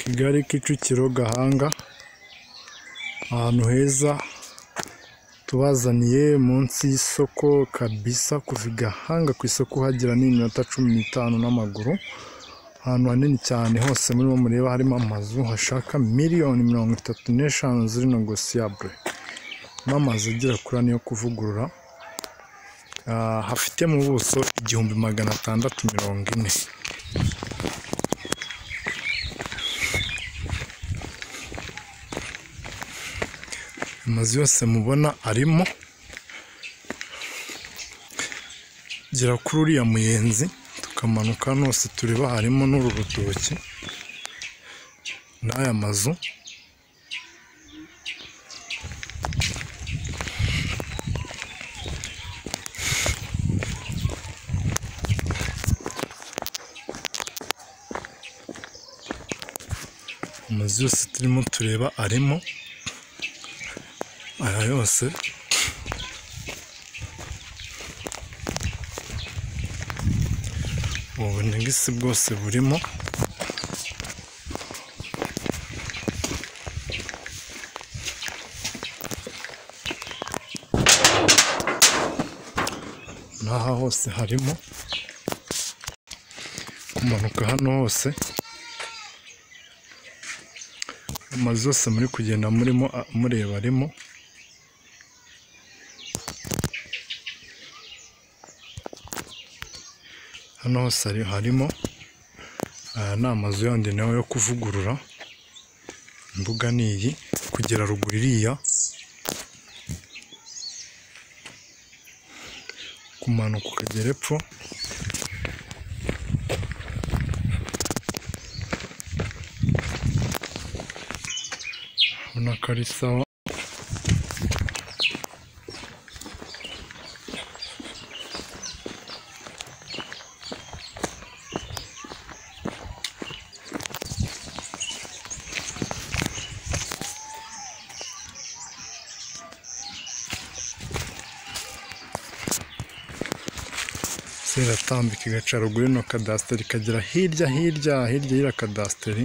Kigali Kicukiro Gahanga ahantu heza tubazaniye munsi y'isoko kabisa kuva i Gahanga ku isoko uhagera ni iminota cumi n'itanu n'amaguru ahantu hanini cyane hose muri bo mureba harimo amazu hashaka miliyoni mirongo itatu n'eshanu ziri negosiyabure n'amazu agera kuri ane yo kuvugurura ah, hafite mu buso igihumbi magana atandatu mirongo ine amazu yose mubona arimo gera kuri uriya muyenzi tukamanuka hano hose tureba harimo n'uru rutoki n'aya mazu amazu yose turimo tureba arimo aya yose ubu bunegisi bwose burimo n'aha hose harimo kumanuka hano hose amazu yose muri kugenda murimo a- mureba arimo hano hose hari- harimo aya ni amazu yandi nawe yo kuvugurura imbuga ni iyi kugera ruguru iriya kumanuka ukagera epfo ubona ko ari sawa ziratambika igaca ruguru ino kadasiteri ikagera hirya hirya hirya y'iriya kadasiteri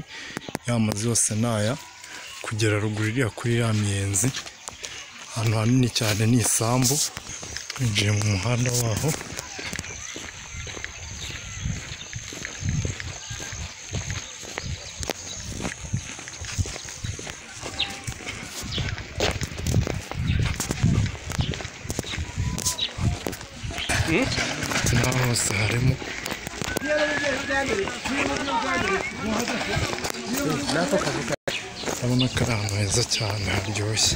y'amazu yose ni aya kugera ruguru iriya kuri ya miyenzi ahantu hanini cyane ni isambu twinjiye mu muhanda waho n'aho hose harimo urabona ko ari ahantu heza cyane haryoshye